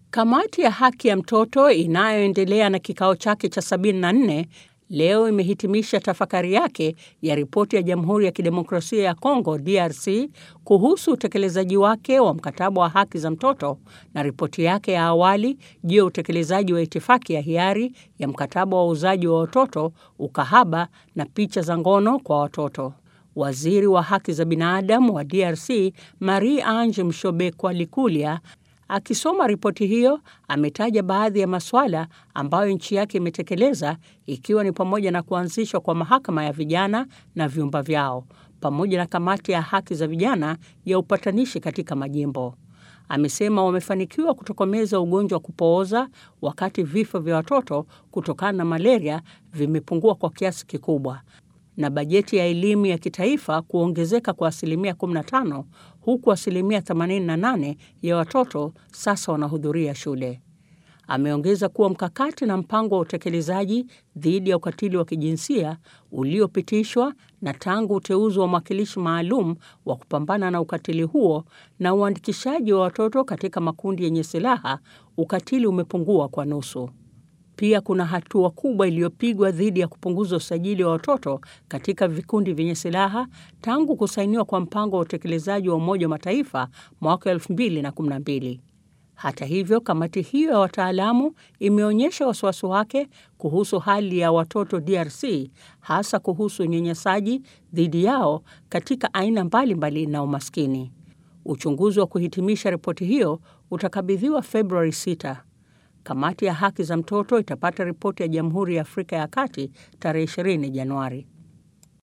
Kamati ya haki ya mtoto inayoendelea na kikao chake cha 74 leo imehitimisha tafakari yake ya ripoti ya Jamhuri ya Kidemokrasia ya Kongo DRC kuhusu utekelezaji wake wa mkataba wa haki za mtoto na ripoti yake ya awali juu ya utekelezaji wa itifaki ya hiari ya mkataba wa uuzaji wa watoto, ukahaba na picha za ngono kwa watoto. Waziri wa haki za binadamu wa DRC Marie Ange Mshobekwa Likulia akisoma ripoti hiyo ametaja baadhi ya masuala ambayo nchi yake imetekeleza ikiwa ni pamoja na kuanzishwa kwa mahakama ya vijana na vyumba vyao pamoja na kamati ya haki za vijana ya upatanishi katika majimbo. Amesema wamefanikiwa kutokomeza ugonjwa wa kupooza wakati vifo vya watoto kutokana na malaria vimepungua kwa kiasi kikubwa na bajeti ya elimu ya kitaifa kuongezeka kwa asilimia 15 huku asilimia 88 ya watoto sasa wanahudhuria shule. Ameongeza kuwa mkakati na mpango wa utekelezaji dhidi ya ukatili wa kijinsia uliopitishwa na tangu uteuzi wa mwakilishi maalum wa kupambana na ukatili huo na uandikishaji wa watoto katika makundi yenye silaha, ukatili umepungua kwa nusu. Pia kuna hatua kubwa iliyopigwa dhidi ya kupunguza usajili wa watoto katika vikundi vyenye silaha tangu kusainiwa kwa mpango wa utekelezaji wa Umoja wa Mataifa mwaka 2012. Hata hivyo, kamati hiyo ya wataalamu imeonyesha wasiwasi wake kuhusu hali ya watoto DRC, hasa kuhusu unyanyasaji dhidi yao katika aina mbalimbali na umaskini. Uchunguzi wa kuhitimisha ripoti hiyo utakabidhiwa Februari 6. Kamati ya haki za mtoto itapata ripoti ya Jamhuri ya Afrika ya Kati tarehe 20 Januari.